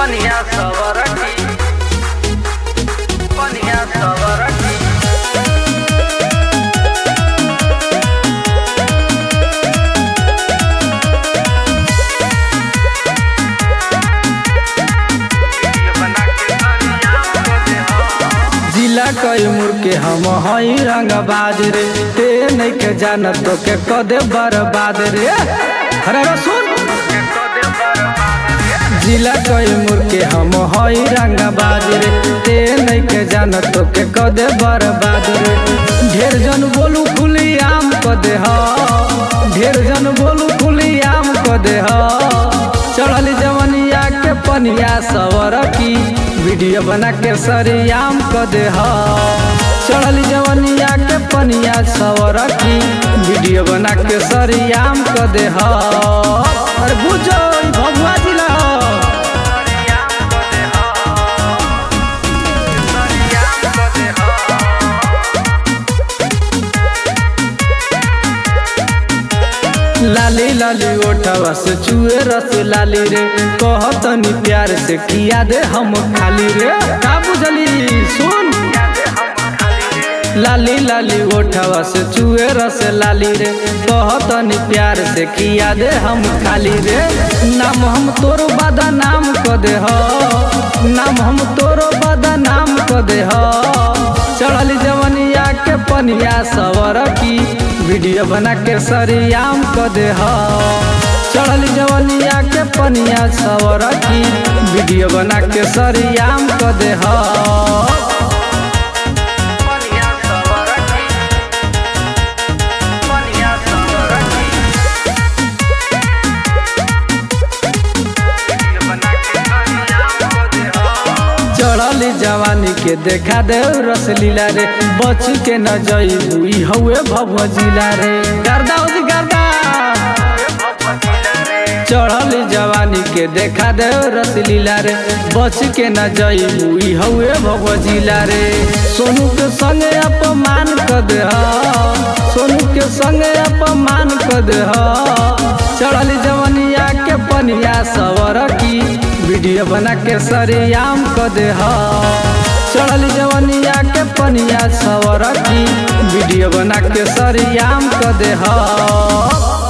पनिया सवरकी पनिया सवरकी जिला कैमूर के हम हई रंगबाज रे ते नहीं के जानत तो के कदे बर्बाद रे अरे रे सुन जिला कैमूर के हम हई रंगबाज रे ते नहीं के जानत तो के कदे बर्बाद रे ढेर जन बोलू खुली आम कदे ह ढेर जन बोलू खुली आम कदे ह चढ़ल जवनिया के पनिया सवर की वीडियो बना के सरियाम क दे ह चढ़ल जवनिया के पनिया सवर की वीडियो बना के सरियाम क दे ह अरे बुझो ई भगवा जिला ह। लाली लाली ओठवा से चुए रस लाली रे कहतनी प्यार से किया दे हम खाली रे का बुझली सुन लाली लाली ओठवा से चुए रस लाली रे कहतनी प्यार से किया दे हम खाली रे नाम हम तोरो बादा नाम क दे ह नाम हम तोरो बादा नाम क दे ह चढ़ली जवनिया के पनिया सवर की वीडियो बना के सरियाम क दे ह चढ़ली जवनिया के पनिया सवर की वीडियो बना के सरियाम क दे ह पनिया सवरकी पनिया सवरकी बना के सरियाम को दे हो चढ़ली जवानी के देखा दे रसलीला रे बच के न जई हुई हउए भव जिला रे गर्दा उदी गर्दा चढ़ली जवानी के देखा दे रसलीला रे बच के न जई हुई हउए भव जिला रे सोनू के संगे अपमान क दे ह सोनू के संगे अपमान क दे ह चढ़ली जवनिया के पनिया सवर की वीडियो बना के सरियाम क दे ह चढ़ली जवनिया के पनिया सवर की वीडियो बना के सरियाम क दे ह